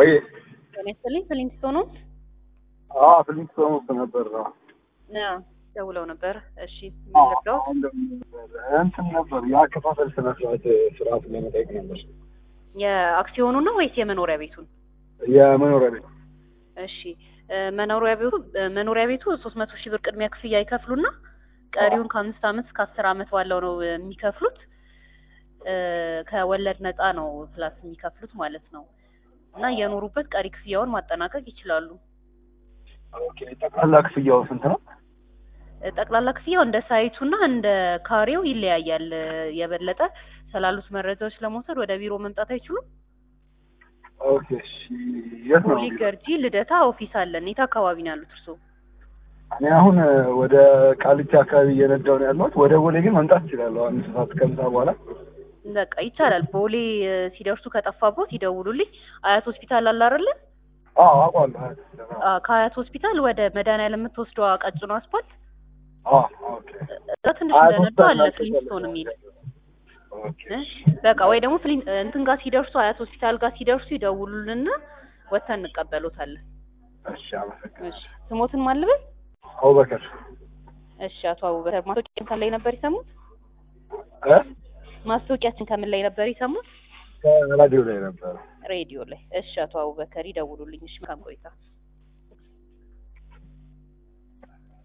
ወይ ጤና ይስጥልኝ ፍሊንስቶን ነው? አዎ ፍሊንስቶን ውስጥ ነበር ነው አዎ ደውለው ነበር። እሺ ምን ልርዳው? እንትን ነበር የአከፋፈል ስነ ስርዓት ስርዓት ለመጠየቅ ነበር የአክሲዮኑ ነው ወይስ የመኖሪያ ቤቱን? የመኖሪያ ቤት እሺ እ መኖሪያ ቤቱ እ መኖሪያ ቤቱ ሶስት መቶ ሺህ ብር ቅድሚያ ክፍያ ይከፍሉና ቀሪውን ከአምስት ዓመት እስከ አስር ዓመት ባለው ነው የሚከፍሉት። እ ከወለድ ነፃ ነው ፕላስ የሚከፍሉት ማለት ነው። እና የኖሩበት ቀሪ ክፍያውን ማጠናቀቅ ይችላሉ። ኦኬ ጠቅላላ ክፍያው ስንት ነው? እ ጠቅላላ ክፍያው እንደ ሳይቱና እንደ ካሬው ይለያያል። እ የበለጠ ስላሉት መረጃዎች ለመውሰድ ወደ ቢሮ መምጣት አይችሉም? ኦኬ እሺ የት ነው? ቦሌ ገርጂ ልደታ ኦፊስ አለን። የት አካባቢ ነው ያሉት እርስዎ? እኔ አሁን ወደ ቃሊቲ አካባቢ እየነዳሁ ነው ያለሁት። ወደ ቦሌ ግን መምጣት እችላለሁ አምስት ሰዓት ከምሳ በኋላ። በቃ ይቻላል። ቦሌ እ ሲደርሱ ከጠፋቦት ይደውሉልኝ። አያት ሆስፒታል አለ አይደለ? አዎ አውቀዋለሁ። አ ከአያት ሆስፒታል ወደ መድኃኒዓለም የምትወስደው ቀጭኑ አስፓልት አዎ ኦኬ እዛ ትንሽ አያት እንደነዱ ሆስፒታል አለ ናቸው ፍሊንስቶን የሚል ኦኬ እ በቃ ወይ ደግሞ ፍሊን እንትን ጋር ሲደርሱ አያት ሆስፒታል ጋር ሲደርሱ ይደውሉልንና ወጥተን እንቀበሎታለን። እሺ አመሰግናለሁ። እሺ ስሞትን ማልበል? አቡበከር እሺ አቶ አቡበከር ማስታወቂያችን ከምን ላይ ነበር የሰሙት? እ ማስታወቂያችን ከምን ላይ ነበር የሰሙት? ከራዲዮ ላይ ነበረ። ሬዲዮ ላይ። እሺ አቶ አቡበከር ይደውሉልኝ። እሺ መልካም ቆይታ።